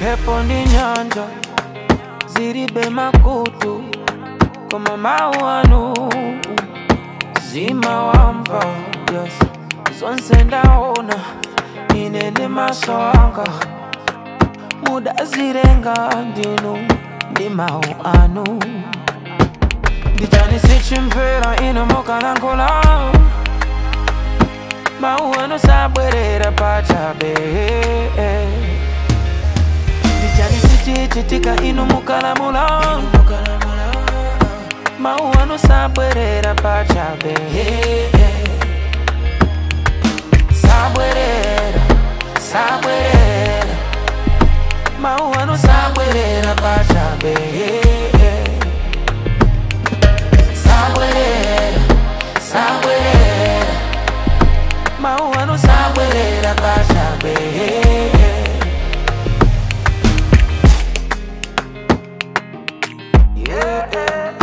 mphepo ndi nyanja zilibe makutu koma mawu anu zimawamva yes. zonse ndaona ine ndi maso anga mudazilenga ndinu ndi mawu anu ndichani sichimvera ino mukalankhula mawu anu sabwerera pachabe ndichani sichichitika inu mukalamula mawu anu sabwerera pachabe sabwerera sabwerera mawu anu sabwerera pachabe sabwerera sabwerera mawu anu sabwerera pachabe yeah, yeah,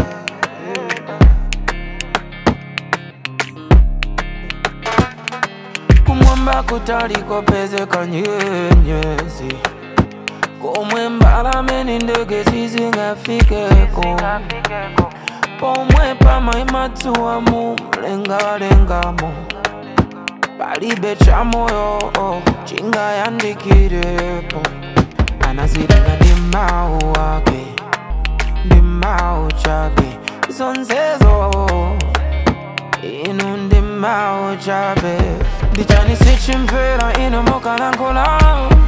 kumwamba kutaliko pezeka nyenyezi komwe mbalame ndi ndege sizingafikeko pomwe pamaima dzuwa mu mlengalengamo palibe cha moyo chingayandikirepo anazilenga ndi mawu ake ndi mawu chabe zonsezo inu ndi mawu chabe ndichani sichimvera inu mukalankhula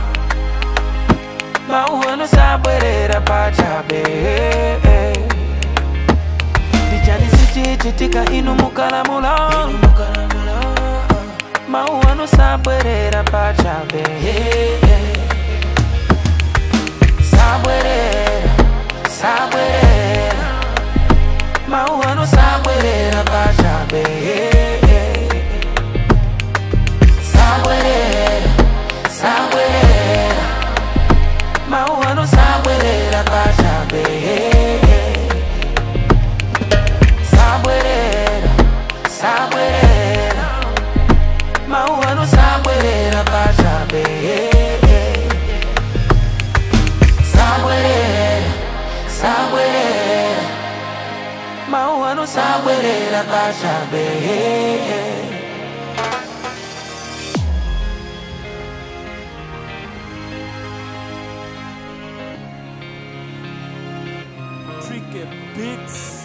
mawu anu sabwerera pachabe ndichani sichichitika inu mukalamula mawu anu sabwerera pachabe sabwerera sabwerera mawu anu sabwerera pachabe sabwerera sabwerera mawu anu sabwerera pachabe sabwerera sabwerera mawu anu sabwerera pachabe sabwerera sabwerera mawu anu sabwerera pachabe Tricky Beats.